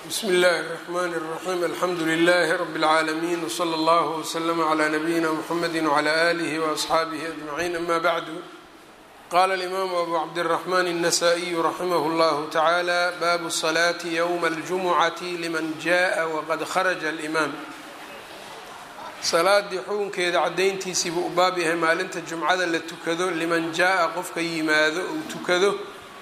bsmi اllahi الرحmn الرaxيm alxamdu لlh rb العaalمين وslى اllه وslm عlى نbyina mحamedi وعlى آlih وأصxaabih أجمعين ama bعd qala الإmam abu cabdالرحmn النsائي raximh اllah taعalى bab الصlaة yوم الجumucaة lman jaءa wqad kharaja الإmam salaadii xukunkeeda cadayntiisii buu u baab yahay maalinta jumcada la tukado liman jaa-a qofka yimaado uu tukado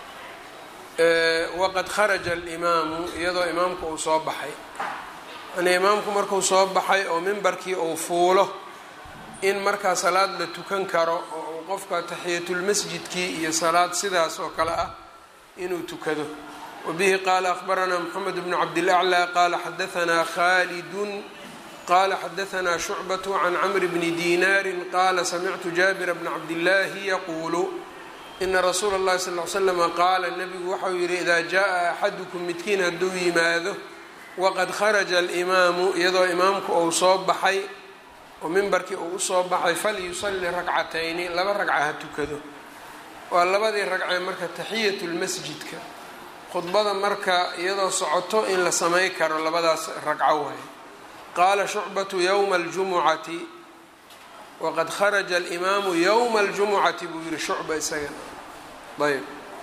waqad kharaja alimaamu iyadoo imaamku uu soo baxay yani imaamku markuu soo baxay oo mimbarkii uu fuulo in markaa salaad la tukan karo oo uu qofka taxiyatulmasjidkii iyo salaad sidaas oo kale ah inuu tukado wabihi qaala akhbaranaa moxamed bnu cabdilaclى qaala xadahanaa khalidun qala xadahanaa shucbaة can camri bni dinaari qaala samictu jaabira bna cabdillaahi yaquulu ina rasuula اllahi sal l slama qaala nebigu waxau yihi idaa jaa axadukum midkiin hadduu yimaado waqad kharaja alimaamu iyadoo imaamku uu soo baxay oo mimbarkii uu usoo baxay falyusalli ragcatayni laba ragca ha tukado waa labadii ragcee marka taxiyat lmasjidka khudbada marka iyadoo socoto in la samay karo labadaas ragco waaye qaala shucbatu yowma aljumucati waqad kharaja alimaamu yowma aljumucati buu yihi shucba isagana ayb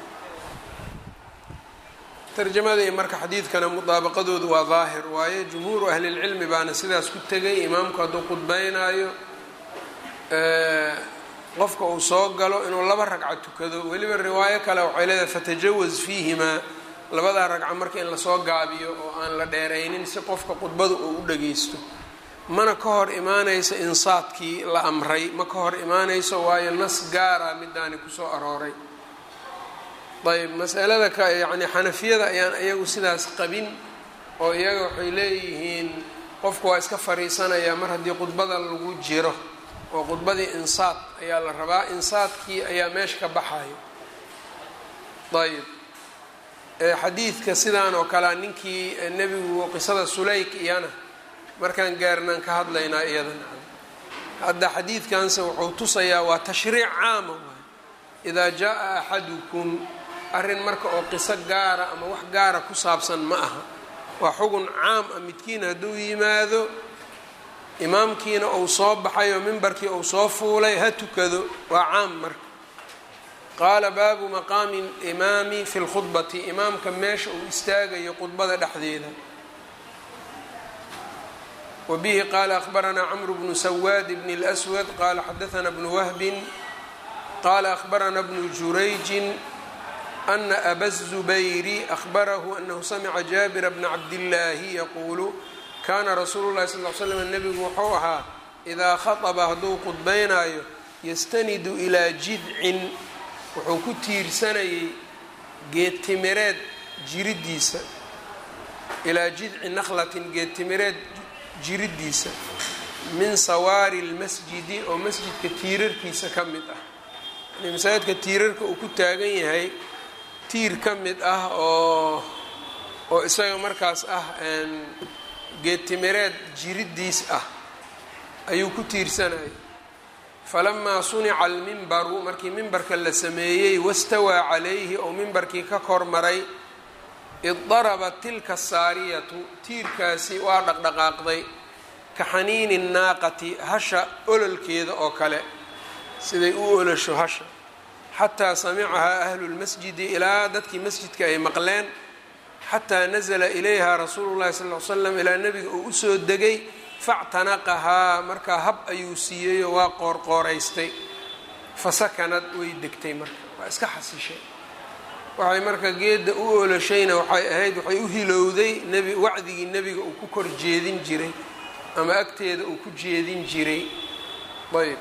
tarjamadii marka xadiidkana mudaabaqadoodu waa daahir waaye jumhuuru ahlilcilmi baana sidaas ku tegay imaamku hadduu khudbeynaayo qofka uu soo galo inuu laba ragco tukado weliba riwaayo kale waxay leedahay fatajawaz fiihimaa labadaa ragco marka in lasoo gaabiyo oo aan la dheeraynin si qofka khudbada uu u dhageysto mana ka hor imaanayso insaadkii la amray ma ka hor imaanayso waayo nas gaara midaani kusoo arooray ayb masalada ka yacni xanafiyada ayaan iyagu sidaas qabin oo iyaga waxay leeyihiin qofku waa iska fariisanayaa mar haddii khudbada lagu jiro oo khudbadii insaad ayaa la rabaa insaadkii ayaa meesha ka baxayo ayb xadiidka sidaan oo kalea ninkii nebigu qisada sulayk iyana markaan gaarnaan ka hadlaynaa iyadana hadda xadiidkanse wuxuu tusayaa waa tashriic caama waay idaa jaa axadukum arrin marka oo qiso gaara ama wax gaara ku saabsan ma aha waa xugun caam ah midkiin hadduu yimaado imaamkiina uu soo baxay oo mimbarkii uu soo fuulay ha tukado waa caam marka qaala baabu maqaami limaami fi lkhudbati imaamka meesha uu istaagayo khudbada dhexdeeda wbihi qala akhbaranaa cmru bnu sawaad bn اlأswad qala xadaثna bnu wahbin qala akhbarana bnu jurayjin ana aba الzubayri akhbarahu anahu samca jaabira bna cabdillaahi yaquulu kana rasuulu lahi sal l slam nebigu wuxuu ahaa idaa khaطba hadduu khudbaynaayo yastanidu ilaa jidcin wuxuu ku tiirsanayay geedtimireed jiridiisa ilaa jidci nakhlatin geedtimireed jiridiisa min sawaari lmasjidi oo masjidka tiirarkiisa ka mid ah yani masaajidka tiirarka uu ku taagan yahay tiir ka mid ah oo oo isaga markaas ah geedtimireed jiridiis ah ayuu ku tiirsanayay falamaa sunica almimbaru markii mimbarka la sameeyey wastawaa calayhi oo mimbarkii ka kormaray iddarabat tilka asaariyatu tiirkaasi waa dhaqdhaqaaqday ka xaniini naaqati hasha ololkeeda oo kale siday u olosho hasha xataa samicahaa ahlu lmasjidi ilaa dadkii masjidka ay maqleen xataa nazla ilayha rasuulu llahi sal l slam ilaa nebiga uu usoo degay factanaqahaa markaa hab ayuu siiyeyoo waa qoorqooraystay fasakanad way degtay marka waa iska xasishay waxay marka geedda u oloshayna waxay ahayd waxay u hilowday nebi wacdigii nebiga uu ku kor jeedin jiray ama agteeda uu ku jeedin jiray ayb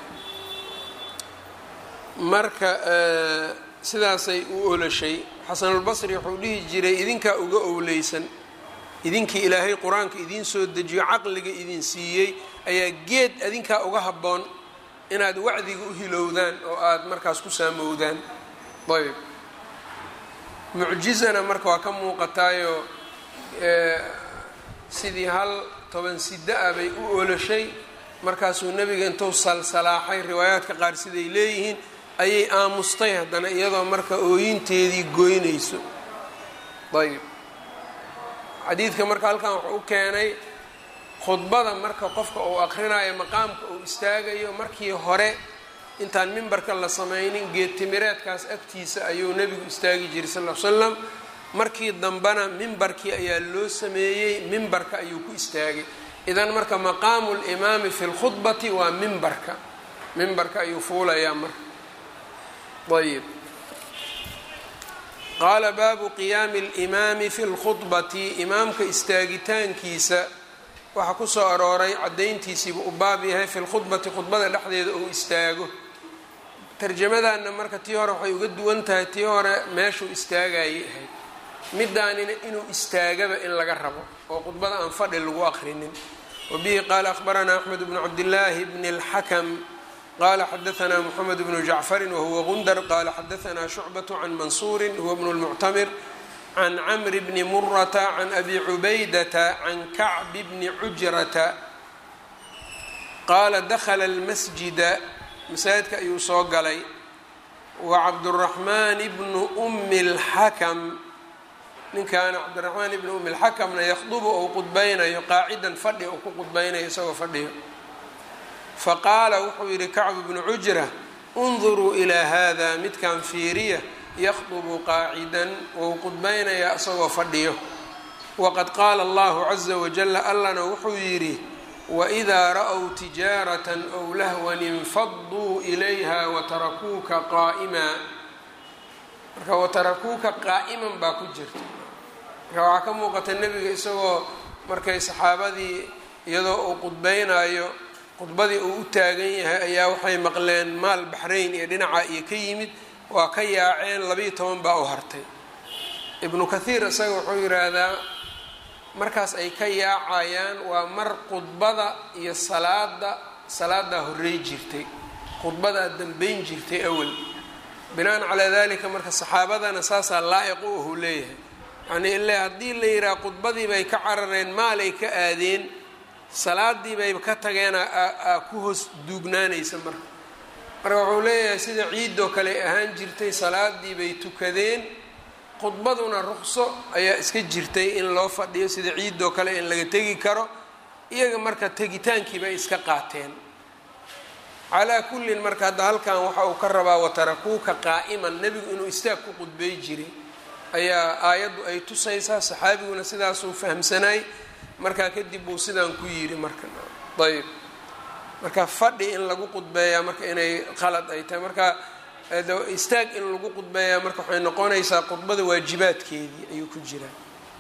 marka sidaasay u oloshay xasanulbasri wuxuu dhihi jiray idinkaa uga owleysan idinkii ilaahay qur-aanka idiin soo dejiyo caqliga idin siiyey ayaa geed adinkaa uga habboon inaad wacdiga u hilowdaan oo aada markaas ku saamowdaan ayb mucjizana marka waa ka muuqataayo sidii hal toban sida ah bay u oloshay markaasuu nebiga intuu salsalaaxay riwaayaadka qaar siday leeyihiin ayay aamustay haddana iyadoo marka ooyinteedii goynayso ayb xadiidka marka halkan wuxuu u keenay khudbada marka qofka uu aqrinayo maqaamka uu istaagayo markii hore intaan mimbarka la sameynin geedtimireedkaas agtiisa ayuu nebigu istaagi jiray sal l slam markii dambena mimbarkii ayaa loo sameeyey mimbarka ayuu ku istaagay idan marka maqaamu limaami fi lkhudbati waa mimbarka mimbarka ayuu fuulayaa marka ayb qaala baabu qiyaami اlimaami fi lkhudbati imaamka istaagitaankiisa waxaa ku soo arooray caddayntiisiiba u baab yahay fi lkhudbati khudbada dhexdeeda uu istaago tarjamadanna marka tii hore waxay uga duwan tahay tii hore meeshuu istaagayay ahayd midaanina inuu istaagaba in laga rabo oo khudbada aan fadhi lagu aqrinin wabihi qaala akhbaranaa axmed bnu cabdillaahi bni اlxakam qala xadaanaa mxamed bnu jacfari wahuwa gundar qala xadaanaa shucbaة can mansuuri huwa bnu lmuctamir can camri bni murata can abi cubaydata can kacbi bni cujrata qaala dakla اlmasjida masaajidka ayuu soo galay wa cabduraxmaan bnu umi اlxakam ninkaana cabdiraxmaan ibni umi lxakamna yakhdubu ou qudbaynayo qaacidan fadhi ou ku qudbaynayo isagoo fadhiyo faqaala wuxuu yidhi kacbu bnu cujra unduruu ilaa hada midkan fiiriya yakhdubu qaacidan wou qudbaynayaa isagoo fadhiyo waqad qaala allahu caza wajala allana wuxuu yidhi waidaa ra-w tijaaratan ow lahwan infaduu ilayha watarakuuka qaa'imaa marka watarakuuka qaa'iman baa ku jirta marka waxaa ka muuqata nebiga isagoo markay saxaabadii iyadoo uu qudbaynayo khudbadii uu u taagan yahay ayaa waxay maqleen maal baxrayn iyo dhinaca iyo ka yimid waa ka yaaceen labiiyo toban baa u hartay ibnu kathiir isaga wuxuu yidhaahdaa markaas ay ka yaacayaan waa mar khudbada iyo salaada salaadaa horrey jirtay khudbadaa dambeyn jirtay awal binaan calaa dalika marka saxaabadana saasaa laa-iq u ahu leeyahay yacnii ile haddii la yidhaha khudbadii bay ka carareen maalay ka aadeen salaadii bay ka tageen aa ku hoos duugnaanaysa marka marka wuxuu leeyahay sida ciidoo kale ay ahaan jirtay salaadii bay tukadeen khudbaduna ruqso ayaa iska jirtay in loo fadhiyo sida ciidoo kale in laga tegi karo iyaga marka tegitaankiiba ay iska qaateen calaa kullin marka hadda halkan waxa uu ka rabaa watarakuuka qaa'iman nebigu inuu istaag ku qudbay jiray ayaa aayaddu ay tusaysaa saxaabiguna sidaasuu fahamsanaay markaa kadib buu sidaan ku yidhi marka ayb marka fadhi in lagu qudbeeyaa marka inay qalad ay tahay marka istaag in lagu qudbeeyaa marka waxay noqonaysaa khudbada waajibaadkeedii ayuu ku jiraa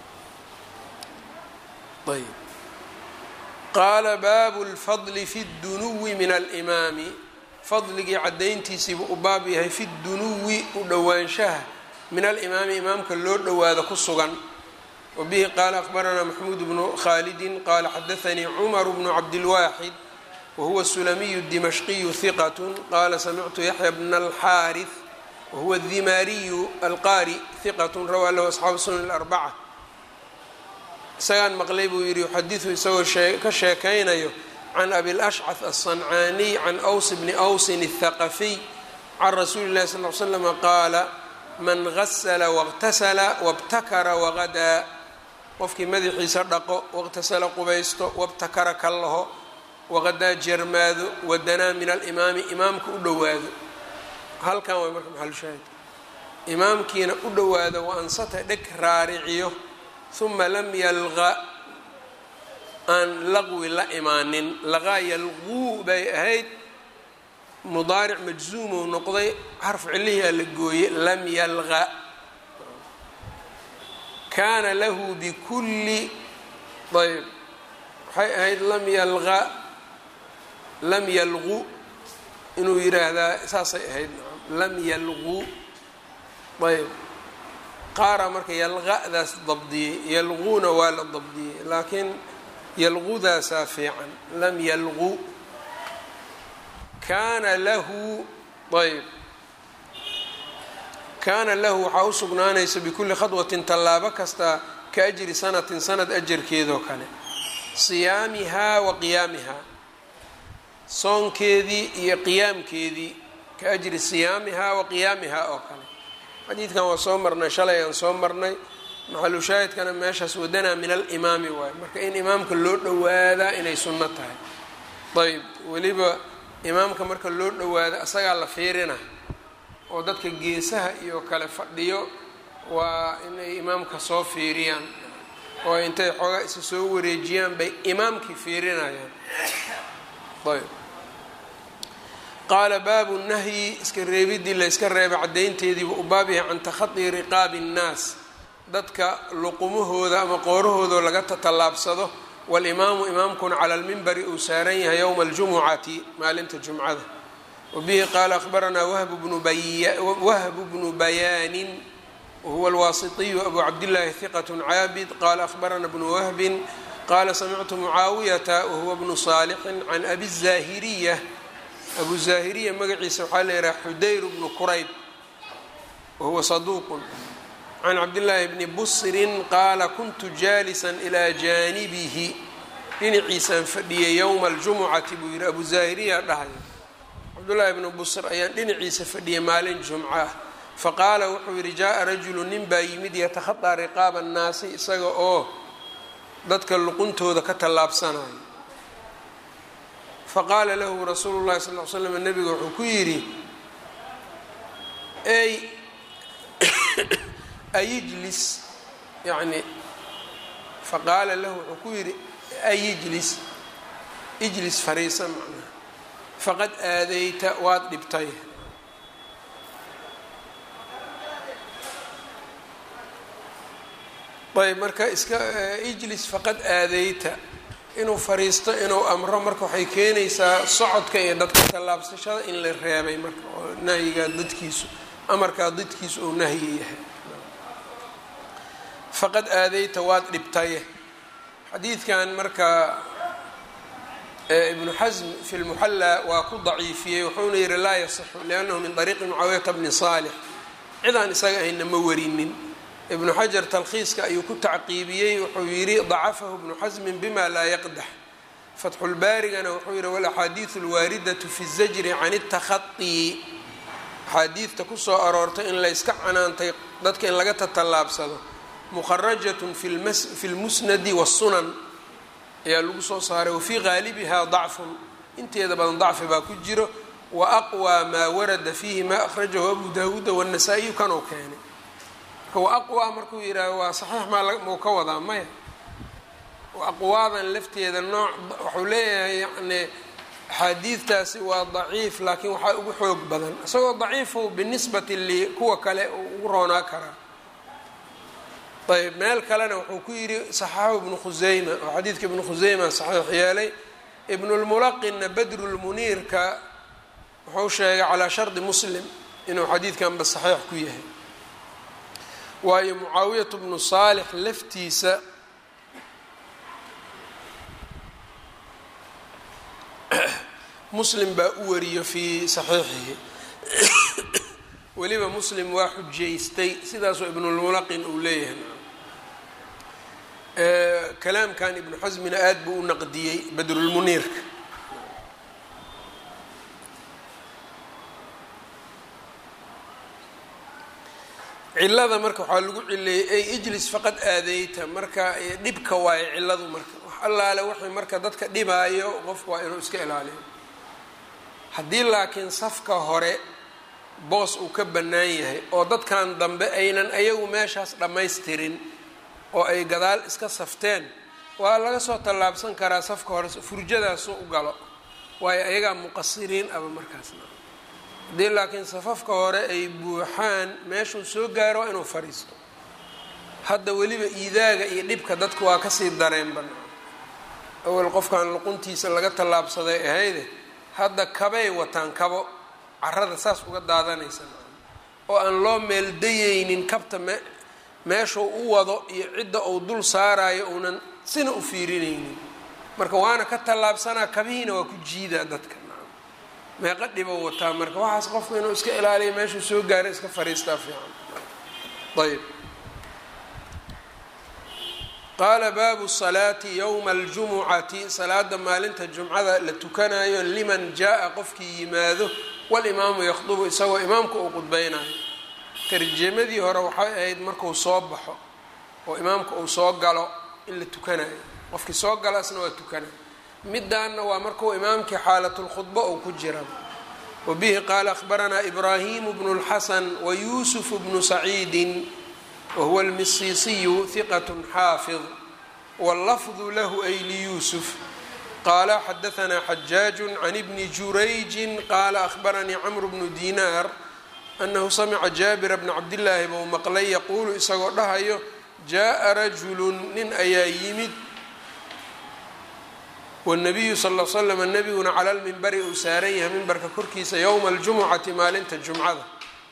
ayb qaala baabu lfadli fi dunuwi min alimaami fadligii caddayntiisiibuu u baab yahay fi dunuwi u dhowaanshaha min alimaami imaamka loo dhowaado ku sugan wbihi qaala akhbaranaa maxmuud bnu khalidi qaala xadaanii cumar bnu cabdilwaaxid wahuwa sulamiyu dimashqiyu hiqat qaala samictu yaxya bna alxaari wahuwa dimaariyu alqaari hiqat rawaa lahu asxaabu sunan arbaca isagaan maqlay buu yidhi yuxadiu isagoo ka sheekaynayo can abilashcad aلصancaaniy can ws bni wsin الthaqafiy can rasuuli اlahi sal l slama qaala man gasla wاqtasla wاbtakara wagadaa qofkii madaxiisa dhaqo waqtasala qubaysto wabtakara ka laho waqadaa jermaado wadanaa min alimaami imaamka u dhowaado halkan way marka maxalushaahid imaamkiina u dhowaado wa ansata dheg raariciyo huma lam yalqa aan laqwi la imaanin laqaa yalquu bay ahayd mudaaric majzuumou noqday xarfu cilihiaa la gooye lam yalqa kaana lahu bikulli ayb waxay ahayd lam yalqa lam yalqu inuu yiraahdaa saasay ahayd lam yalqu ayb qaara marka yalqa'daas dabdiyey yalquuna waa la dabdiyey laakiin yalqudaasaa fiican lam yalqu kaana lahu ayb kaana lahu waxaa u sugnaanaysa bikulli khadwatin tallaabo kasta ka ajri sanatin sanad ajarkeedoo kale siyaamihaa wa qiyaamihaa soonkeedii iyo qiyaamkeedii ka ajri siyaamihaa wa qiyaamihaa oo kale xadiidkan waa soo marnay shalay aan soo marnay maxalushaahidkana meeshaas wadanaa min alimaami waayo marka in imaamka loo dhowaadaa inay sunno tahay ayb weliba imaamka marka loo dhowaado asagaa la fiirina oo dadka geesaha iyo kale fadhiyo waa inay imaamka soo fiiriyaan oo intay xoogaa isa soo wareejiyaan bay imaamkii fiirinayaan ayb qaala baabu nahyi iska reebidii la yska reebay caddaynteediiba u baab yahay can takhadi riqaabi nnaas dadka luqumahooda ama qoorahooda laga tatallaabsado walimaamu imaamkuna cala lmimbari uu saaran yahay yowma aljumucati maalinta jumcada wabihi qaala akhbaranaa wahbu bnu bayaanin wahuwa alwaasitiyu abu cabdillaahi hiqat caabid qaala akhbarana bnu wahbin qaala samictu mucaawiyata wahuwa bnu saalixin can abi zaahiriya abu zaahiriya magaciisa waxaa la yidhaha xudayr bnu kurayb wahuwa saduuqun can cabdillaahi bni busrin qaala kuntu jaalisan ilaa jaanibihi dhinaciisaan fadhiyay yowma aljumucati buu yidhi abu zaahiriya dhahaya cabdullaahi bni busr ayaan dhinaciisa fadhiyay maalin jumco ah faqaala wuxuu yidhi jaa-a rajulu nin baa yimid yatakhadaa riqaaba annaasi isaga oo dadka luquntooda ka tallaabsanayo faqaala lahu rasuulu llahi sal l slam nabiga wuxuu ku yidhi ey ayijlis yani faqaala lahu wuxuu ku yidhi ayijlis ijlis fariisa macnaha faqad aadayta waad dhibtay ayb marka iska ijlis faqad aadayta inuu fariisto inuu amro marka waxay keenaysaa socodka iyo dadka tallaabsashada in la reebay marka oo nahyigaa dadkiisu amarkaa dadkiisu uu nahyi yahay faqad aadayta waad dhibtaye xadiidkan marka ibnu xasm fi lmuxallaa waa ku daciifiyey wuxuuna yihi laa yasixu liannahu min ariiqi mucaawiyata bni saalix cidaan isaga ayna ma warinin ibnu xajar talkhiiska ayuu ku tacqiibiyey wuxuu yidhi dacafahu ibnu xasmin bima laa yaqdax fatxulbaarigana wuxuu yihi walaxaadiidu alwaaridatu fi zajri can اtakhai axaadiidta kusoo aroortay in layska canaantay dadka in laga tatallaabsado muqarajatun fi lmusnadi wasunan ayaa lagu soo saaray wafii qaalibiha dacfun inteeda badan dacfi baa ku jiro wa aqwى maa warada fiihi ma akhrajahu abu daawuuda wالnasaa-iyu kanuu keenay aqwa markuu yidhaaho waa saxiix maa mau ka wadaa maya aqwaadan lafteeda nooc waxuu leeyahay yani axaadiidtaasi waa daciif laakiin waxaa ugu xoog badan isagoo daciifu binisbati li kuwa kale ugu roonaa karaa ayb meel kalena wuxuu ku yidhi saxaxu ibnu khuseyma oo xadiidka ibnu khuseyma saxiix yeelay ibnulmulaqinna badrulmuniirka wuxuu sheegay calaa shardi muslim inuu xadiidkanba saxiix ku yahay waayo mucaawiyatu bnu saalix laftiisa muslim baa u wariyo fii saxiixihi weliba muslim waa xujaystay sidaasoo ibnulmulaqin uu leeyahay kalaamkan ibnu xasmina aada buu u naqdiyey badrulmuniirka cilada marka waxaa lagu cileeyey ay ijlis faqad aadeyta marka dhibka waayo ciladu marka wax allaale waxay marka dadka dhibaayo qofku waa inuu iska ilaaliyo haddii laakiin safka hore boos uu ka bannaan yahay oo dadkan dambe aynan ayagu meeshaas dhammaystirin oo ay gadaal iska safteen waa laga soo tallaabsan karaa safka hore furjadaasu u galo waayo ayagaa muqasiriin aba markaasna haddii laakiin safafka hore ay buuxaan meeshuu soo gaaro waa inuu fadhiisto hadda weliba iidaaga iyo dhibka dadku waa kasii dareen banaa awel qofkan luquntiisa laga tallaabsaday ahayde hadda kabay wataan kabo carada saas uga daadanaysa oo aan loo meeldayeynin kabta me meeshuu u wado iyo cidda uu dul saarayo uunan sina u fiirinaynin marka waana ka tallaabsanaa kabihiina waa ku jiidaa dadka meeqa dhibo wataa marka waxaas qofku inuu iska ilaaliya meeshuu soo gaara iska fariistaa fiican ayb qaala baabu salaati yowma aljumucati salaada maalinta jumcada la tukanayo liman jaa-a qofkii yimaado walimaamu yakhdubu isagoo imaamka uu qudbeynayo tarjamadii hore waxay ahayd markuu soo baxo oo imaamka uu soo galo in la tukanayo qofkii soo galo asna waa tukanayo midaanna waa markuu imaamkii xaalatulkhudba uu ku jira wabihi qaala akhbaranaa ibraahimu bnu اlxasan wayuusufu bnu saciidin wahuwa almisiisiyu hiqat xaafid wاllafdu lahu ay liyuusuf qaala xadaanaa xajaaju can ibni jurayji qaala ahbaranii camru bnu dinaar anahu samica jaabira bna cabdillaahi bou maqlay yaquulu isagoo dhahayo jaa rajulun nin ayaa yimid wanabiyu sal l slam nebiguna cala lmimbari uu saaran yahay mimbarka korkiisa yowma aljumucati maalinta jumcada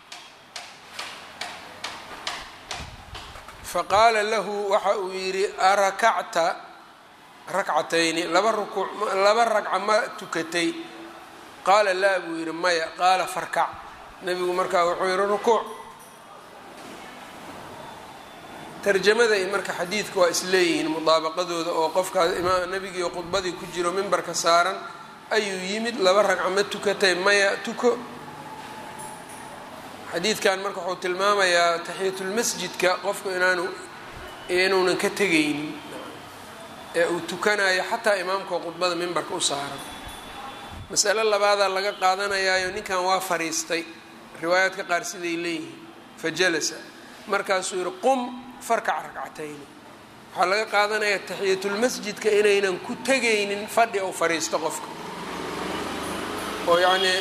faqaala lahu waxa uu yidhi arakacta rakcatayni laba rukuuc laba ragca ma tukatay qaala laa buu yidhi maya qaala farkac nebigu markaa wuxuu yihi rukuuc tarjamada i marka xadiidka waa isleeyihiin mudaabaqadooda oo qofkaas imaam nebigii khudbadii ku jiro mimbarka saaran ayuu yimid laba ragca ma tukatay maya tuko xadiidkan marka wuxuu tilmaamayaa taxiyatulmasjidka qofku inaanu inuunan ka tegaynin ee uu tukanayo xataa imaamkao khudbada mimbarka u saaran masale labaadaa laga qaadanayaayo ninkan waa fariistay riwaayaadka qaar siday leeyihiin fa jalasa markaasuu yihi qum farkac ragcatayni waxaa laga qaadanayaa taxiyatulmasjidka inaynan ku tegaynin fadhi ou fariisto qofka oo yacnii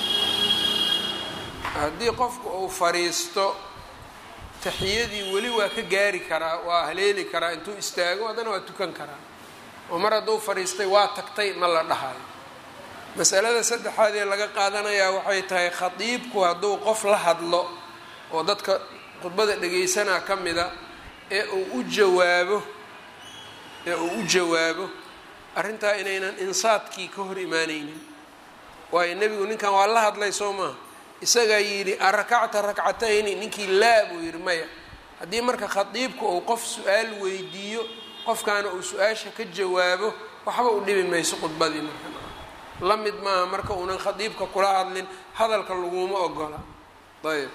haddii qofku uu fariisto taxiyadii weli waa ka gaari karaa waa haleeli karaa intuu istaago haddana waa tukan karaa oo mar hadduu fariistay waa tagtay ma la dhahayo masalada saddexaad ee laga qaadanayaa waxay tahay khadiibku hadduu qof la hadlo oo dadka khudbada dhegaysanaa ka mida ee uu u jawaabo ee uu u jawaabo arrintaa inaynan insaadkii ka hor imaanaynin waayo nebigu ninkan waa la hadlay soo maaha isagaa yidhi arakacta rakcatayni ninkii laa buu yidhi maya haddii marka khadiibku uu qof su-aal weydiiyo qofkaana uu su-aasha ka jawaabo waxba u dhibi mayso khudbadii marka la mid maaha marka uunan khadiibka kula hadlin hadalka laguma ogola ayb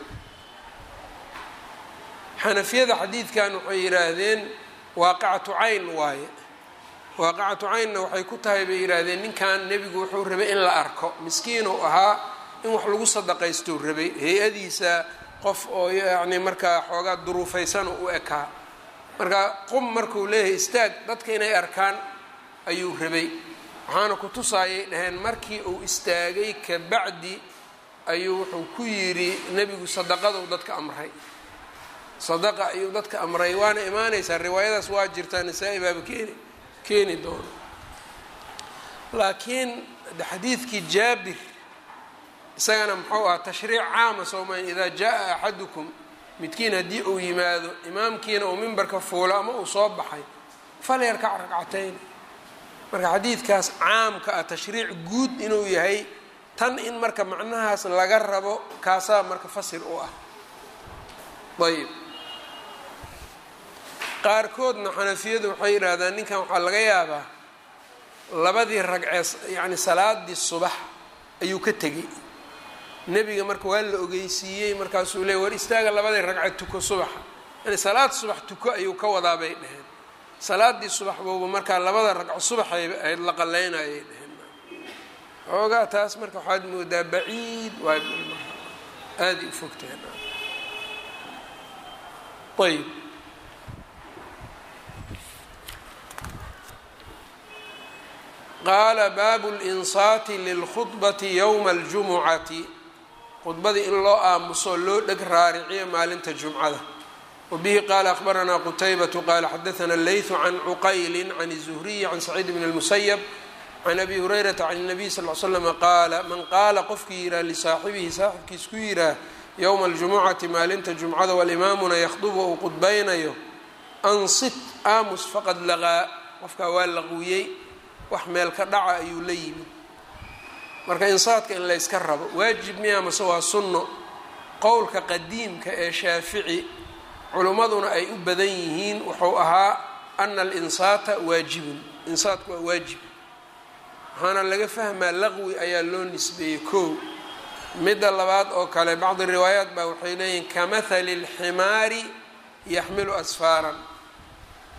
xanafiyada xadiidkan waxay yidhaahdeen waaqicatu cayn waaye waaqicatu caynna waxay ku tahay bay yidhaahdeen ninkan nebigu wuxuu rabay in la arko miskiinuu ahaa in wax lagu sadaqaystuu rabay hay-adiisa qof oo yacni markaa xoogaa duruufaysan u ekaa marka qum markuu leeyahay istaag dadka inay arkaan ayuu rabay waxaana ku tusaayay dhaheen markii uu istaagay kabacdi ayuu wuxuu ku yidhi nebigu sadaqaduu dadka amray sadaqa ayuu dadka amray waana imaanaysaa riwaayadaas waa jirtaa nasaa-i baaba keeni keeni doono laakiin xadiidkii jaabir isagana muxuu ahaa tashriic caama soomayn idaa jaa axadukum midkiin haddii uu yimaado imaamkiina uu mimbarka fuulo ama uu soo baxay falyarkac ragcatayn marka xadiidkaas caamka ah tashriic guud inuu yahay tan in marka macnahaas laga rabo kaasaa marka fasir u ah ayb qaarkoodna xanafiyadu waxay yidhaahdaan ninkan waxaa laga yaabaa labadii ragcee yacni salaadii subax ayuu ka tegey nebiga marka waa la ogeysiiyey markaasuu leey war istaaga labadii ragce tuko subaxa yani salaad subax tuko ayuu ka wadaa bay dhaheen salaadii subax bouba markaa labada ragco subaxay ahayd la qaleynayay dhaheen xoogaa taas marka waxaad moodaa baciid waa aaday u fogteen ayb qaala baabu linsaati lilkhudbati yowma aljumucati khudbadii in loo aamuso loo dheg raariciyo maalinta jumcada wabihi qaala akhbaranaa qutaybatu qaala xadaana leytu can cuqayli can الzuhriyi can saciid bn اlmusayab can abi hurayrata can الnabiy sal l slama qaala man qaala qofkii yihaah lisaaxibihi saaxibkiis ku yihaah yowma aljumucati maalinta jumcada walimaamuna yakhdubu uu qudbaynayo ansit aamus faqad laqaa qofkaa waa laqwiyey wax meel ka dhaca ayuu la yimid marka insaadka in layska rabo waajib miya mase waa sunno qowlka qadiimka ee shaafici culimmaduna ay u badan yihiin wuxuu ahaa ana alinsaata waajibun insaadku waa waajib waxaana laga fahmaa laqwi ayaa loo nisbeeyey kow midda labaad oo kale bacdi riwaayaat baa waxay leeyihiin kamahali اlximaari yaxmilu asfaaran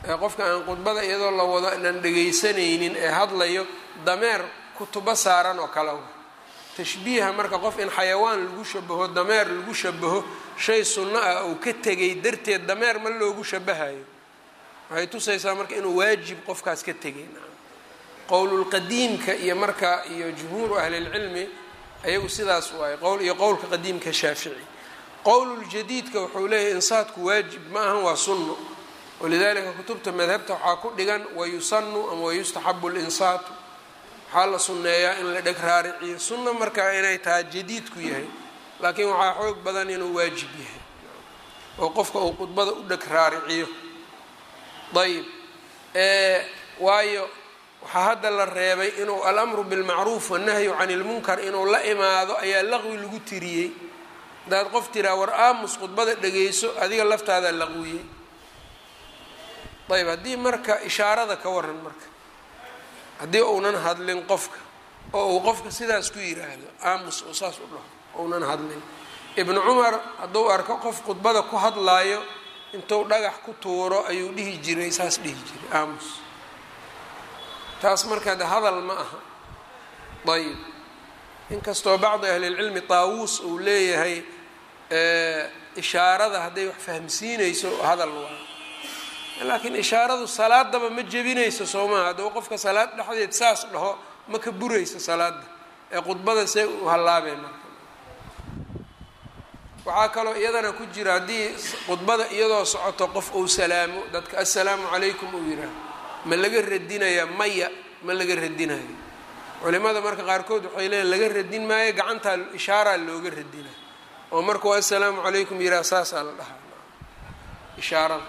qofka aan khudbada iyadoo la wado inaan dhegaysanaynin ee hadlayo dameer kutubo saaran oo kale tashbiiha marka qof in xayawaan lagu shabaho dameer lagu shabaho shay sunno ah uu ka tegay darteed dameer ma loogu shabahayo waxay tusaysaa marka inuu waajib qofkaas ka tegay qowlulqadiimka iyo marka iyo jumhuuru ahlilcilmi ayagu sidaas waaye qowl iyo qowlka qadiimka shaafici qowluljadiidka wuxuu leeyahy insaadku waajib ma ahan waa sunno walidalika kutubta madhabta waxaa ku dhigan wayusanu ama wayustaxabu linsaatu waxaa la sunneeyaa in la dheg raariciyo sunno markaa inay tahay jadiidku yahay laakiin waxaa xoog badan inuu waajib yahay oo qofka uu khudbada u dheg raariciyo ayb waayo waxaa hadda la reebay inuu alamru bilmacruuf wannahyu can ilmunkar inuu la imaado ayaa laqwi lagu tiriyey haddaad qof tiraa war aamus khudbada dhegayso adiga laftaadaa laqwiyey ayb haddii marka ishaarada ka waran marka haddii uunan hadlin qofka oo uu qofka sidaas ku yiraahdo aamus oo saas u dhaho ounan hadlin ibnu cumar hadduu arko qof khudbada ku hadlaayo intuu dhagax ku tuuro ayuu dhihi jiray saas dhihi jiray aamus taas markaa de hadal ma aha ayib inkastoo bacdi ahlilcilmi taawuus uu leeyahay ishaarada hadday wax fahmsiinayso hadal waayo laakiin ishaaradu salaadaba ma jebinayso soo maaha hadduu qofka salaad dhexdeed saas dhaho ma ka burayso salaada ee khudbada see u hallaabeen marka waxaa kaloo iyadana ku jira haddii khudbada iyadoo socoto qof uu salaamo dadka assalaamu calaykum uu yihaaho ma laga radinayaa maya ma laga radinayo culimada marka qaarkood waxay leeyiin laga radin maayo gacantaa ishaaraa looga radinay oo markuu assalaamu calaykum yidhaha saasaa la dhahaa ishaarada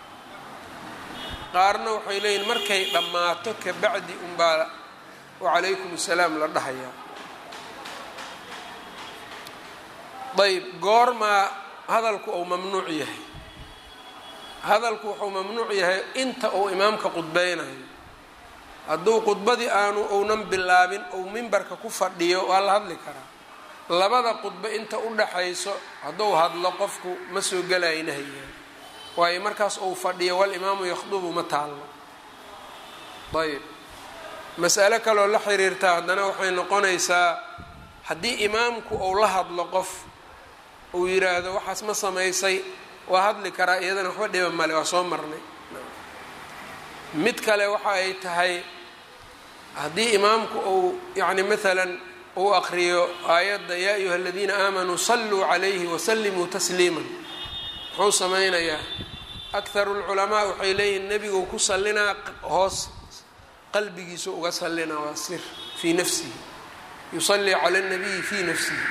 qaarna waxay leeyihin markay dhammaato kabacdi unbaa wacalaykum assalaam la dhahayaa ayb goormaa hadalku uu mamnuuc yahay hadalku wuxuu mamnuuc yahay inta uu imaamka qudbeynayo hadduu khudbadii aanu uunan bilaabin ou mimbarka ku fadhiyo waa la hadli karaa labada khudbo inta u dhaxayso hadduu hadlo qofku ma soo gelayo nahyigan waayo markaas uu fadhiyo walimaamu yakhdubu ma taallo ayb mas'alo kaloo la xiriirtaa haddana waxay noqonaysaa haddii imaamku uu la hadlo qof uu yidhaahdo waxaas ma samaysay waa hadli karaa iyadana waxba dhiba male waa soo marnay mid kale waxa ay tahay haddii imaamku uu yacni maalan uu aqriyo aayadda yaa ayuha aladiina aamanuu salluu calayhi wasallimuu tasliiman muxuu samaynayaa akharu lculamaa waxay leeyihin nebiguu ku sallinaa hoos qalbigiisu uga sallinaa waa sir fii nafsihi yusallii cala اnabiyi fii nafsihi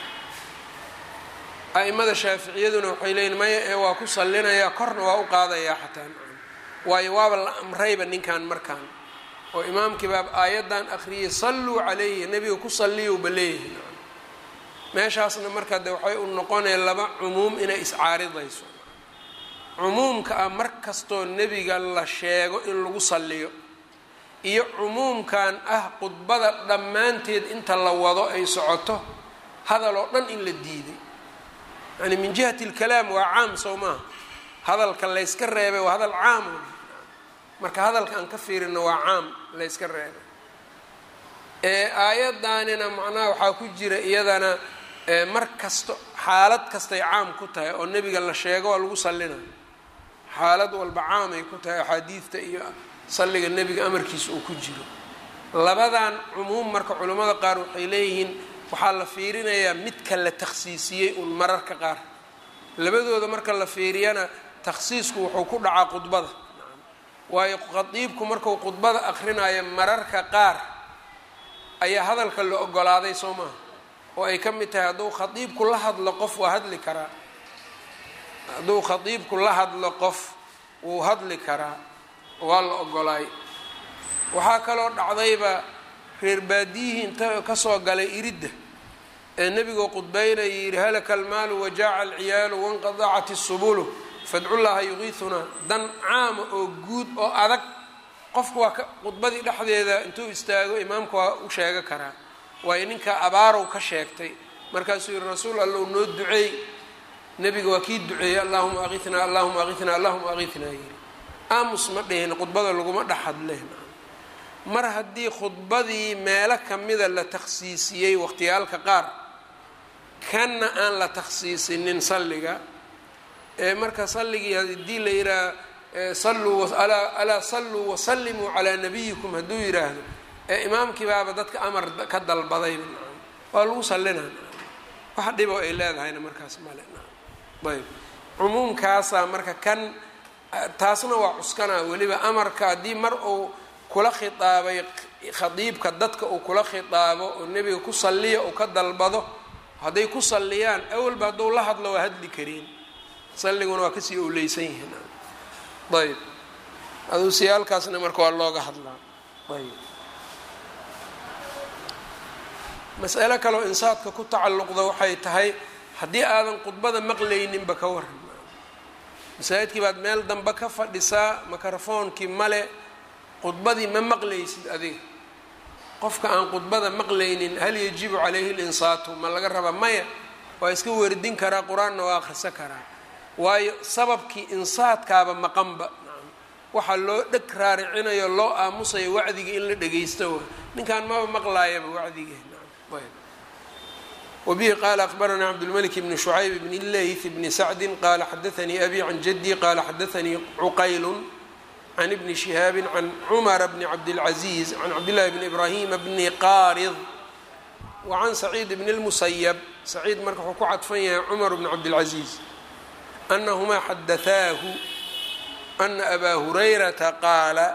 a'imada shaaficiyaduna waxay leeyihin maya ee waa ku sallinayaa korna waa u qaadayaa xataa waayo waaba la amrayba ninkan markaan oo imaamkii baa aayaddan akhriyay salluu calayhi nebiga ku salliyowba leeyihi meeshaasna marka de waxay u noqonaya laba cumuum inay iscaaridayso cumuumka ah mar kastoo nebiga la sheego in lagu salliyo iyo cumuumkan ah khudbada dhammaanteed inta la wado ay socoto hadal oo dhan in la diiday yani min jihati alkalaam waa caam sow maaha hadalka layska reebay waa hadal caam marka hadalka aan ka fiirino waa caam layska reebay ee aayaddaanina macnaha waxaa ku jira iyadana mar kasto xaalad kastay caam ku tahay oo nebiga la sheego waa lagu sallinayo xaalad walba caamay ku tahay axaadiidta iyo salliga nebiga amarkiisa uu ku jiro labadan cumuum marka culimmada qaar waxay leeyihiin waxaa la fiirinayaa midka la takhsiisiyey un mararka qaar labadooda marka la fiiriyana takhsiisku wuxuu ku dhacaa khudbada waayo khadiibku marku khudbada akhrinayo mararka qaar ayaa hadalka la ogolaaday soo maaha oo ay ka mid tahay hadduu khadiibku la hadlo qof waa hadli karaa hadduu khadiibku la hadlo qof wuu hadli karaa waa la ogolaay waxaa kaloo dhacdayba reer baadiyihii inta kasoo galay iridda ee nebigoo qudbeynaya yidhi halaka almaalu wajaaca alciyaalu wanqadacat isubulu fadcullaha yuqiisunaa dan caama oo guud oo adag qofku waa ka khudbadii dhexdeeda intuu istaago imaamka waa u sheega karaa waayo ninkaa abaarow ka sheegtay markaasuu yihi rasuul allow noo duceey nebiga waa kii duceeyey allahuma aqiinaa allahuma aqiinaa allahuma aqiinaa yidhi aamus ma dhihin khudbada laguma dhex hadleen mar haddii khudbadii meelo kamida la takhsiisiyey waqhtiyaalka qaar kanna aan la takhsiisinin salliga ee marka salligii haddii la yidhaah salluu alaa salluu wasallimuu calaa nabiyikum hadduu yidhaahdo ee imaamkii baaba dadka amar ka dalbadayba waa lagu sallinaa wax dhiboo ay leedahayna markaas male ayb cumuumkaasaa marka kan taasna waa cuskanaa weliba amarka haddii mar uu kula khitaabay khadiibka dadka uu kula khitaabo oo nebiga ku salliya uu ka dalbado hadday ku salliyaan awalba hadduu la hadlo waa hadli kariin salliguna waa kasii owleysan yihiin ayb aduusiyaalkaasna marka waa looga hadlaa ayb mas'alo kaleo insaadka ku tacalluqda waxay tahay haddii aadan khudbada maqlayninba ka waran masaajidkii baad meel dambe ka fadhisaa mikrofoonkii male khudbadii ma maqlaysid adiga qofka aan khudbada maqlaynin hal yajibu calayhi linsaatu ma laga raba maya waa iska werdin karaa qur-aanna waa akhrisan karaa waayo sababkii insaadkaaba maqanba waxaa loo dheg raaricinayo loo aamusayo wacdiga in la dhegaysto wa ninkaan maba maqlaayaba wacdigee wbihi qala akbarana cabdاlmلك bn شhucayb bn leyث bn sacdi qala xadaثnii abi can jadي qala xadaثnii cuqayl can ibni شihaabi can cmra bn cabdالcaزiز can cabdالlahi bn ibrahim bni qarid wacan saciid bn اlmusayb saciid marka wuxuu ku cadfan yahay cmar bn cabdالcaزiز anahumaa xadaثaahu ana abaa hurayrata qaala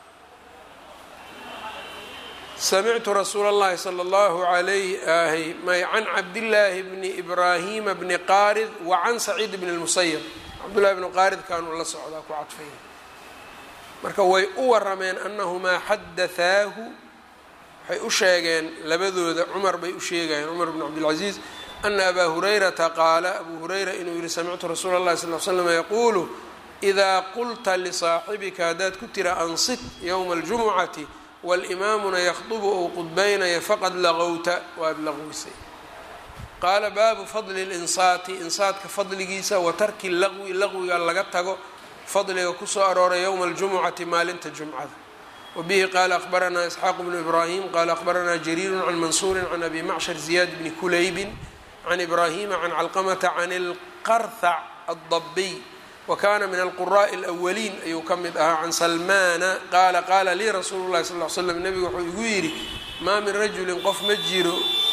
samictu rasuula اllahi salى اllahu alayh ahy may can cabdillaahi bni ibraahima bni qaarid wa can saciid bni اlmusayab cabdullahi bni qaarid kaanuu la socdaa ku cadfaya marka way u warameen anahumaa xadathaahu waxay u sheegeen labadooda cumar bay u sheegayeen cumar bn cabdilcaziiz ana abaa hurayrata qaala abuu hurayra inuu yihi samictu rasuula اllahi sal l slam yaquulu idaa qulta lisaaxibika haddaad ku tira ansit ywma اljumucati walimaamuna yakhdubu ou qudbaynaya faqad laqowta waad laqwisay qaala baabu fadli linsaati insaadka fadligiisa wa tarki laqwi laqwiga laga tago fadliga kusoo arooray yowma aljumucati maalinta jumcada wabihi qaala akhbaranaa isxaaq bnu ibraahim qaala akhbaranaa jariiru can mansuurin can abi macshar ziyaad bni kulaybin can ibraahima can calqamata can ilqarthac addabiy wkana min alquraaءi اlأwaliin ayuu ka mid ahaa can salmaana qaala qaala lii rasuulu lahi sal l slam nebigu wuxuu igu yidhi maa min rajulin qof ma jiro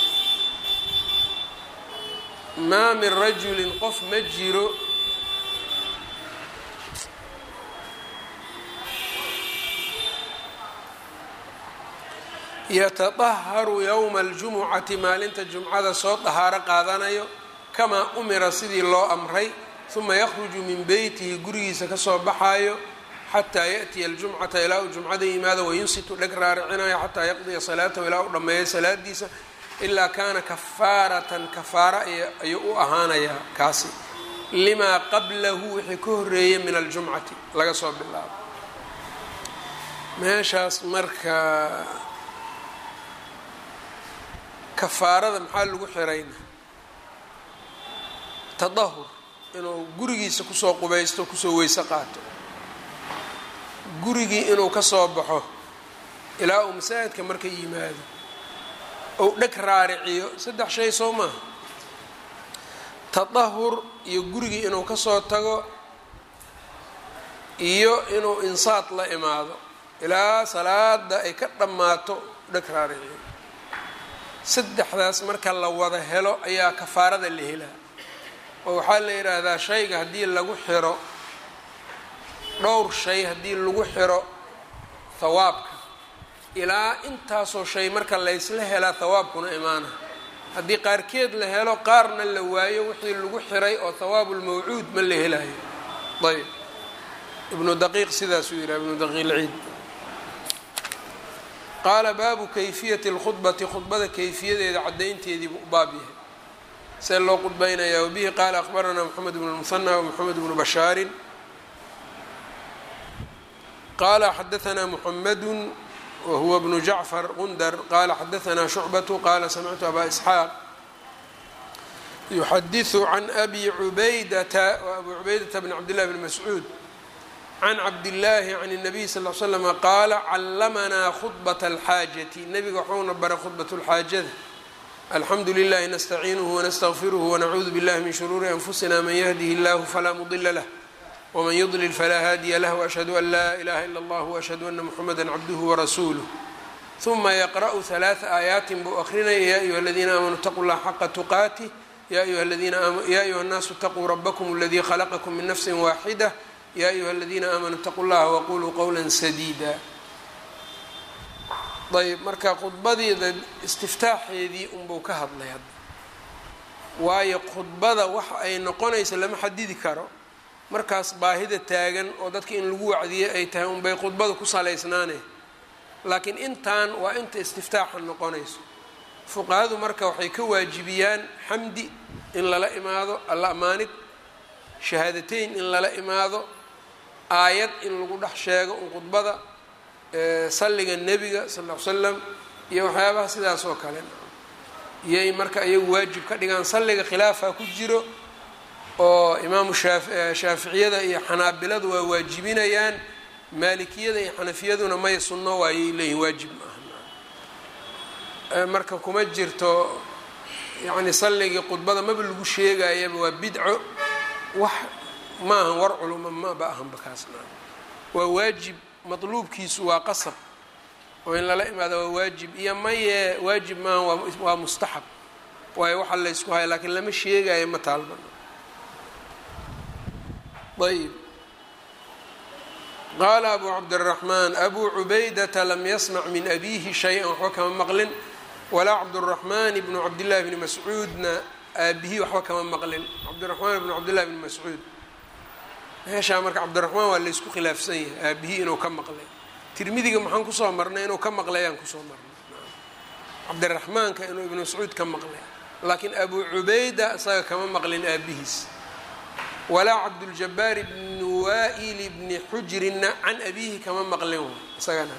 maa min rajulin qof ma jiro yatadaharu yowma اljumucati maalinta jumcada soo dahaaro qaadanayo kamaa umira sidii loo amray uma yakhruju min beytihi gurigiisa kasoo baxaayo xataa yaأtiya aljumcata ilaa uu jumcada yimaado wayunsitu dheg raaricinayo xataa yaqdiya salaatahu ilaa uu dhammeeyo salaadiisa ilaa kaana kafaaratan kafaara ayuu u ahaanayaa kaasi limaa qablahu wixii ka horeeyay min aljumcati laga soo bilaabo meeshaas marka kafaarada maxaa lagu xirayna tadahur inuu gurigiisa kusoo qubaysto kusoo weyse qaato gurigii inuu ka soo baxo ilaa uu masaajidka marka yimaado ou dheg raariciyo saddex shay soo maaha tadahur iyo gurigii inuu kasoo tago iyo inuu insaad la imaado ilaa salaada ay ka dhammaato dheg raariciyo saddexdaas marka la wada helo ayaa kafaarada la helaa oo waxaa la yidhaahdaa shayga haddii lagu xiro dhowr shay haddii lagu xiro hawaabka ilaa intaasoo shay marka laysla helaa hawaabkuna imaana haddii qaarkeed la helo qaarna la waayo wixii lagu xiray oo hawaabulmawcuud ma la helayo ayb ibnu daqiiq sidaasuu yidhaha ibnu daqiiq lciid qaala baabu kayfiyati lkhudbati khudbada kayfiyadeeda caddaynteediibuu u baab yahay see loo qudbaynayaa wabihi qaala akhbaranaa moxamed bnu lmusanى wmoxamed bnu bashaarin qaala xadaanaa muxamedu wahuwa bnu jacfar gundar qaala xadaanaa shucbatu qaala samictu abaa isxaaq yuxadiثu can abi cubaydata wa abu cubaydata bn cabd llahi bn mascuud can cabdillaahi can الnabiy sal l slama qaala callamanaa khudbata alxaajati nebiga waxuuna baray khudbat lxaajada alxamdu lilahi nastaciinuhu wanastaqfiruhu wanacuudu billahi min shuruuri anfusina man yahdihi illahu falaa mudila lah wman yudlil falaa haadiya lah washhadu an laa ilaha ila allah washhadu ana muxamada cabduhu warasuuluh uma yaqra'u halaaa aayaatin buu akrinaya ya ayuha aladiina aamanuu itaquu llaha xaqa tuqaatih ya ayuha الnaasu اtaquu rabakm اladii khalaqakum min nafsi waaxida ya ayuha aladiina aamanuu itaquu llaha waquluu qowla sadiida ayb marka khudbadiida istiftaaxeedii unbuu ka hadlay hadda waayo khudbada waxa ay noqonaysa lama xadidi karo markaas baahida taagan oo dadka in lagu wacdiye ay tahay unbay khudbada ku salaysnaane laakiin intan waa inta istiftaaxa noqonayso fuqahadu marka waxay ka waajibiyaan xamdi in lala imaado alla amaanid shahaadateyn in lala imaado aayad in lagu dhex sheego un khudbada salliga nebiga sal ll ly slam iyo waxyaabaha sidaas oo kale iyay marka iyagu waajib ka dhigaan salliga khilaafaa ku jiro oo imaamu shaaficiyada iyo xanaabiladu waa waajibinayaan maalikiyada iyo xanafiyaduna may sunno waayay leeyihin waajib maaha marka kuma jirto yacni salligii khudbada maba lagu sheegayaba waa bidco wax ma ahan war culuma maba ahanba kaasna waa waajib matluubkiisu waa qasab oo in lala imaado waa waajib iyo maye waajib maaha waa mustaxab waayo waxa laysku haya laakiin lama sheegayo ma taalban ayb qaala abu cabdالraxmaan abu cubaydata lam yasmac min abihi shay-an waxba kama maqlin walaa cabdالraxmaan bnu cabdillahi bni mascuudna aabihii waxba kama maqlin cabdiraxmaan bnu cabdillahi bni mascuud meeshaa marka cabdiraxmaan waa laysku khilaafsan yahay aabihii inuu ka maqlay tirmidiga maxaan kusoo marnay inuu ka maqlay aan kusoo marnay cabdiraxmaanka inuu ibnu mascuud ka maqlay laakiin abu cubayda isaga kama maqlin aabihiis walaa cabduljabaar bni waa'ili bni xujrinna can abiihi kama maqlin isagana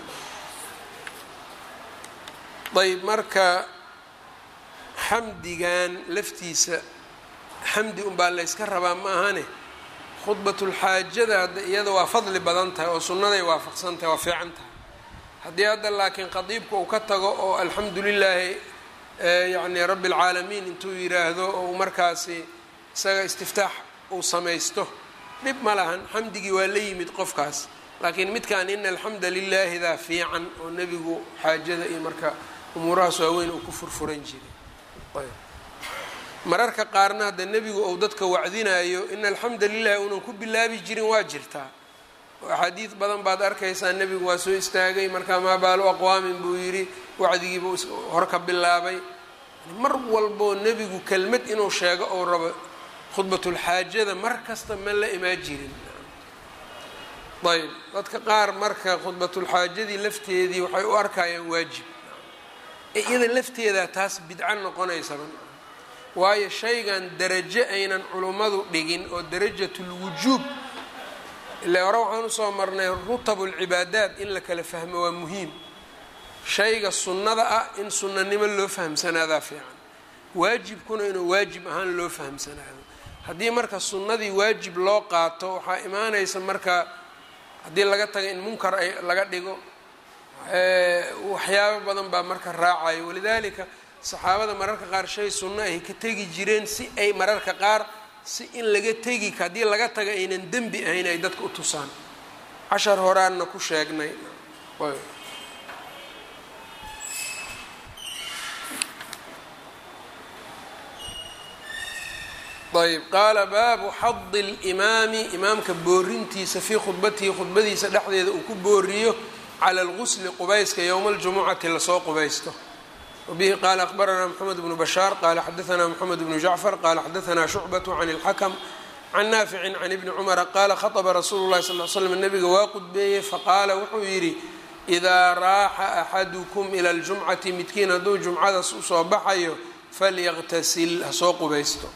ayb marka xamdigan laftiisa xamdi unbaa layska rabaa ma ahane khudbatulxaajada hadda iyada waa fadli badan tahay oo sunnaday waafaqsan tahay waa fiican tahay haddii hadda laakiin qadiibka uu ka tago oo alxamdu lilaahi yacni rabbi alcaalamiin intuu yiraahdo oo uu markaasi isaga istiftaax uu samaysto dhib ma lahan xamdigii waa la yimid qofkaas laakiin midkan ina alxamda lilaahidaa fiican oo nebigu xaajada iyo marka umuurahaas waaweyn uu ku furfuran jiray mararka qaarna hadda nebigu uu dadka wacdinayo ina alxamda lilahi uunan ku bilaabi jirin waa jirtaa oo axaadiid badan baad arkaysaa nebigu waa soo istaagay markaa maa baalu aqwaamin buu yidhi wacdigiibuu hor ka bilaabay mar walboo nebigu kelmad inuu sheego ou rabo khudbatulxaajada mar kasta ma la imaan jirin ayb dadka qaar marka khudbatulxaajadii lafteedii waxay u arkayaan waajib iyada lafteedaa taas bidco noqonaysaba waayo shaygan darajo aynan culummadu dhigin oo darajatulwujuub ilaa hore waxaan usoo marnay rutabulcibaadaat in la kala fahmo waa muhiim shayga sunnada ah in sunnanimo loo fahamsanaadaa fiican waajibkuna inuu waajib ahaan loo fahamsanaado haddii marka sunnadii waajib loo qaato waxaa imaanaysa marka haddii laga taga in munkar ay laga dhigo waxyaabo badan baa marka raacayo walidaalika saxaabada mararka qaar shay sunno ay ka tegi jireen si ay mararka qaar si in laga tegi haddii laga taga aynan dembi ahayn ay dadka u tusaan cashar horaanna ku sheegnay ayb qaala baabu xadi اlimaami imaamka boorintiisa fii khudbatihi khudbadiisa dhexdeeda uu ku booriyo cala algusli qubayska yowma aljumucati lasoo qubaysto wabihi qaala akhbaranaa mxamed bnu bashaar qaala xadaanaa mxamed bnu jacfar qaala xadaanaa shucbat can اlxakm can naaficin can ibni cumara qaala khaطba rasuulu lahi sal l slm nabiga waa qudbeeyey faqaala wuxuu yidhi idaa raaxa axadukum ila ljumcati midkiin hadduu jumcadas usoo baxayo falyaqtasil hasoo qubaysto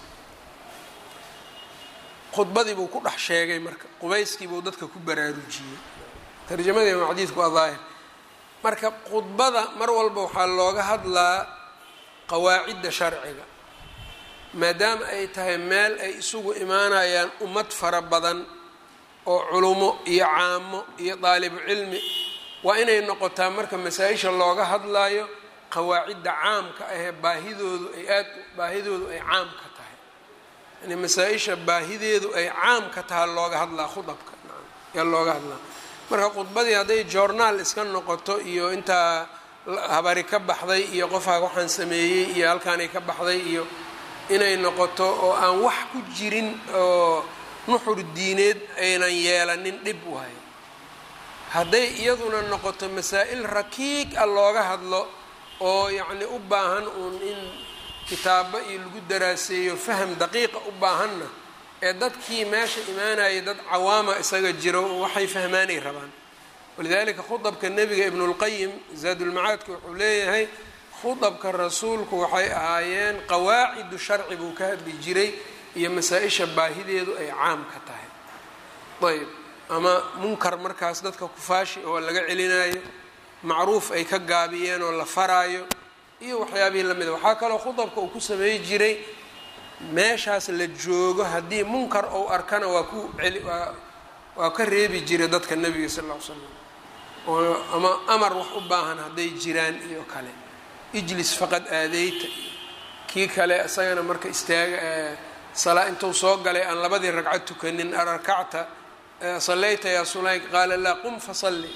khudbadii buu ku dhex sheegay marka qubayskiibuu dadka ku baraarujiyey tarjamadii ama xadiidku waa daahir marka khudbada mar walba waxaa looga hadlaa qawaacidda sharciga maadaama ay tahay meel ay isugu imaanayaan ummad fara badan oo culumo iyo caamo iyo daalibu cilmi waa inay noqotaa marka masaa-isha looga hadlayo qawaacidda caamka ahee baahidoodu ay aad baahidoodu ay caam ka tahay yani masaa-isha baahideedu ay caam ka taha looga hadlaa khudabka yaa looga hadlaa marka khudbadii hadday journaal iska noqoto iyo intaa habari ka baxday iyo qofaa waxaan sameeyey iyo halkaanay ka baxday iyo inay noqoto oo aan wax ku jirin oo nuxur diineed aynan yeelanin dhib waayo hadday iyaduna noqoto masaa-il rakiig ah looga hadlo oo yacni u baahan uun in kitaabo iyo lagu daraaseeyo faham daqiiqa u baahanna ee dadkii meesha imaanayay dad cawaama isaga jiro waxay fahmaanay rabaan walidaalika khudabka nebiga ibnulqayim zaadulmacaadka wuxuu leeyahay khudabka rasuulku waxay ahaayeen qawaacidu sharci buu ka hadli jiray iyo masaa-isha baahideedu ay caam ka tahay ayb ama munkar markaas dadka kufaashi oo laga celinayo macruuf ay ka gaabiyeen oo la faraayo iyo waxyaabihii lamida waxaa kaloo khudabka uu ku sameey jiray meeshaas la joogo haddii munkar ou arkana waa ku celi waa waa ka reebi jiray dadka nebiga sal ll ly slam oo ama amar wax u baahan hadday jiraan iyo kale ijlis faqad aadeyta kii kale isagana marka istaaga salaa intuu soo galay aan labadii ragcad tukanin rakacta sallayta yaa sulayk qaala laa qum fasalli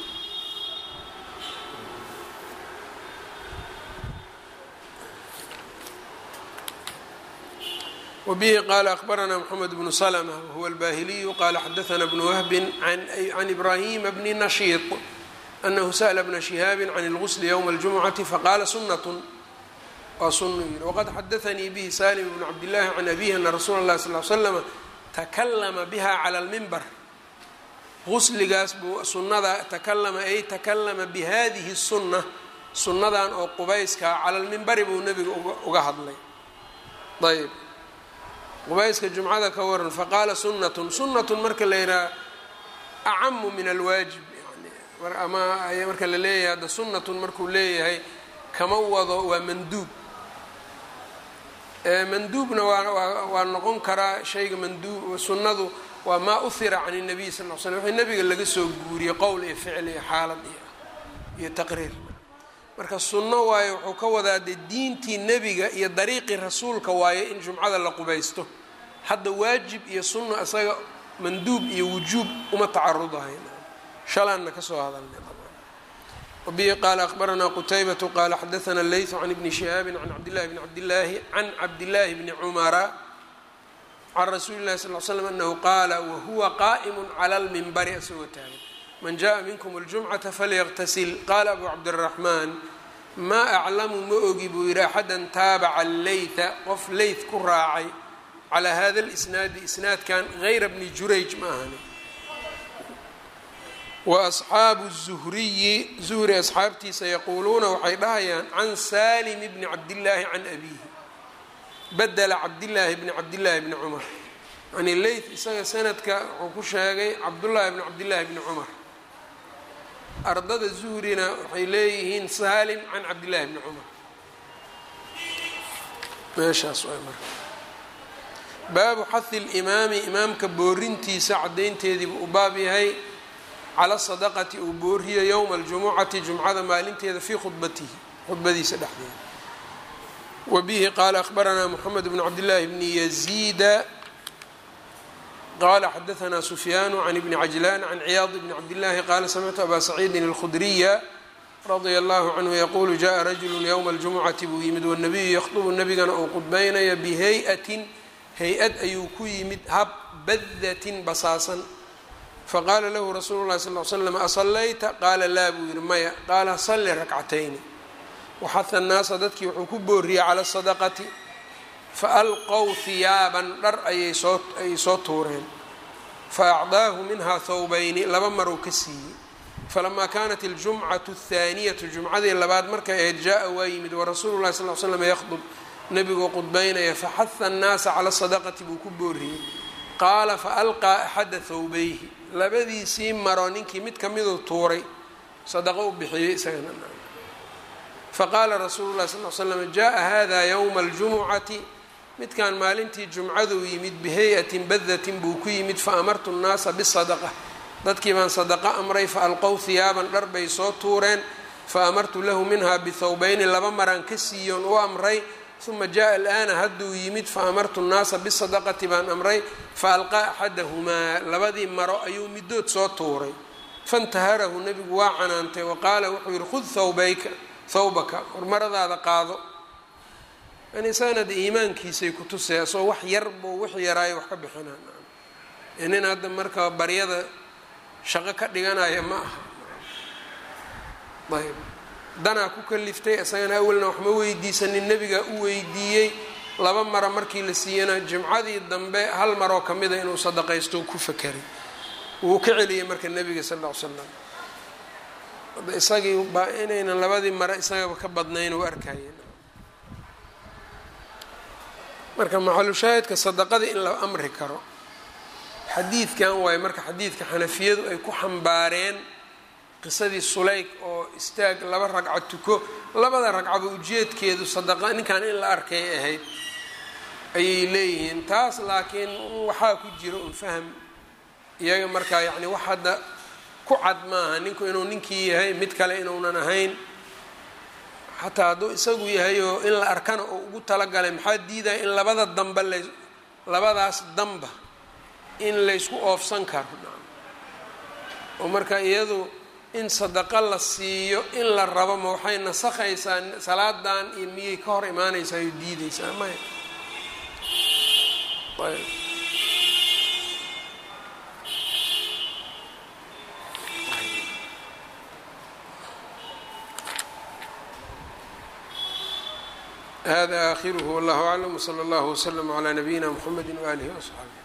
wbihi qala akbarana mxamed bnu slma wahuwa albahiliyu qala xadaana bnu wahbin can ibrahima bni nashiiط anahu sa'la bna shihaabi can اlgusl ywma اljumcati faqala sunat waa sunu yiri waqad xadaanii bihi salim bnu cabdillahi can abihi ana rasuula اlahi sal l slama takalama biha clى اlmimbar gusligaas buu sunada takalama ay takalama bihadihi الsuna sunnadan oo qubayskaa cala lmimbari buu nebiga uga hadlay ayb qubayska jumcada ka waran faqaala sunnatun sunnatun marka la yidhaha acamu min alwaajib yani ama marka la leeyahay hadda sunnatun markuu leeyahay kama wado waa manduub manduubna waa waa noqon karaa shayga manduub sunnadu waa maa uhira can الnabiy sal l slm wixii nabiga laga soo guuriyey qowl iyo ficil iyo xaalad iyo iyo taqriir marka sunno waayo wuxuu ka wadaa dee diintii nebiga iyo dariiqii rasuulka waaye in jumcada la qubaysto hadda waajib iyo sunno isaga manduub iyo wujuub uma tacarudahay shalaanna kasoo hadalnay wabihi qaala akhbaranaa qutaybatu qaala xadaana leytu can ibni shihaabin can cabdillahi bni cabdillaahi can cabdillaahi bni cumara can rasuuli llahi sal l slam anahu qaala wahuwa qaa'imu cala lmimbari isagoo taagan man jaءa minkum اljumcata falyaqtasil qaala abu cabdiraxmaan maa aclamu ma ogi buu yidhi axadan taabaca leyta qof leyt ku raacay calaa hada lisnaadi isnaadkan gayra bni jurayj ma ahani wa asxaabu zuhriyi zuhri asxaabtiisa yaquuluuna waxay dhahayaan can salim bni cabdillaahi can abiihi badela cabdillaahi bni cabdillaahi bni cumar yani leyt isaga sanadka wuxuu ku sheegay cabdullaahi bni cabdillaahi bni cumar ardada zuhrina waxay leeyihiin salim can cabdillahi bni cumar meeshaas waay marka baabu xahi limaami imaamka boorintiisa caddaynteediibu u baab yahay cala sadaqati uu booriyo yowma aljumucati jumcada maalinteeda fii khudbatihi khudbadiisa dhexdeeda wa bihi qaala akhbaranaa moxamed bnu cabdillaahi bni yaziida qala xadaanaa sufyaanu can ibni cajlaan can ciyaad bni cabdillahi qaala samictu abaa saciidin alkhudriya radia allahu canhu yaquulu jaءa rajulu ywma اljumucati buu yimid wanabiyu yakhdubu nebigana uu qudbaynayo bihey-atin hay-ad ayuu ku yimid hab badatin basaasan faqaala lahu rasuulu lahi sal l slam asallayta qaala laa buu yihi maya qaala salli rakcatayni waxaha annaasa dadkii wuxuu ku booriyey cala sadaqati faalqow hiyaaban dhar ayay soo ayay soo tuureen faacdaahu minhaa thawbayni laba maruu ka siiyey falamaa kaanat aljumcatu athaaniyatu jumcadii labaad markay ahayd jaa-a waa yimid warasuulu llahi sal l slam yakhdub nebigoo qudbaynaya faxaha annaasa cala sadaqati buu ku booriyey qaala faalqaa axada thawbayhi labadiisii maro ninkii mid kamiduu tuuray sadaqo u bixiyey isagana faqaala rasuulu llahi sal l slam jaa hada ywma aljumucati midkan maalintii jumcaduu yimid bihay-atin badatin buu ku yimid fa amartu nnaasa bisadaqa dadkii baan sadaqa amray fa alqow hiyaaban dhar bay soo tuureen fa amartu lahu minhaa bithawbayni laba maraan ka siiyoon u amray uma jaa alaana hadduu yimid fa amartu nnaasa bisadaqati baan amray fa alqaa axadahumaa labadii maro ayuu midood soo tuuray fantaharahu nebigu waa canaantay wa qaala wuxuu yihi khud thawbayka thawbaka war maradaada qaado yani isagana de iimaankiisay ku tusay asoo wax yar buu wix yaraayo wax ka bixinaa nin hadda marka baryada shaqo ka dhiganaya ma aha ayb danaa ku kaliftay isagana awalna wax ma weydiisanin nebigaa u weydiiyey laba mara markii la siiyana jimcadii dambe hal maroo kamida inuu sadaqaysto ku fakeray wuu ka celiyey marka nebiga sal ll ly slam isagii baa inaynan labadii mare isagaba ka badnayn u arkayeen marka maxalushaahidka sadaqada in la amri karo xadiidkan waaye marka xadiidka xanafiyadu ay ku xambaareen qisadii sulayg oo istaag laba ragco tuko labada ragcaba ujeedkeedu sadaqa ninkan in la arkay ahayd ayay leeyihiin taas laakiin waxaa ku jira un faham iyaga markaa yacni wax hadda ku cad maaha ninku inuu ninkii yahay mid kale inuunan ahayn xataa hadduu isagu yahay oo in la arkana oo ugu talagalay maxaa diidaya in labada damba la labadaas damba in laysku oofsan karo oo marka iyadu in sadaqa la siiyo in la rabo ma waxay nasakhaysaa salaadan iyo miyay ka hor imaanaysaa oo diideysaa maya ayb hada aakhiruhu wallahu aclam wsala allahu wslama calaa nabiyina mxamedi waaalihi waصxaabi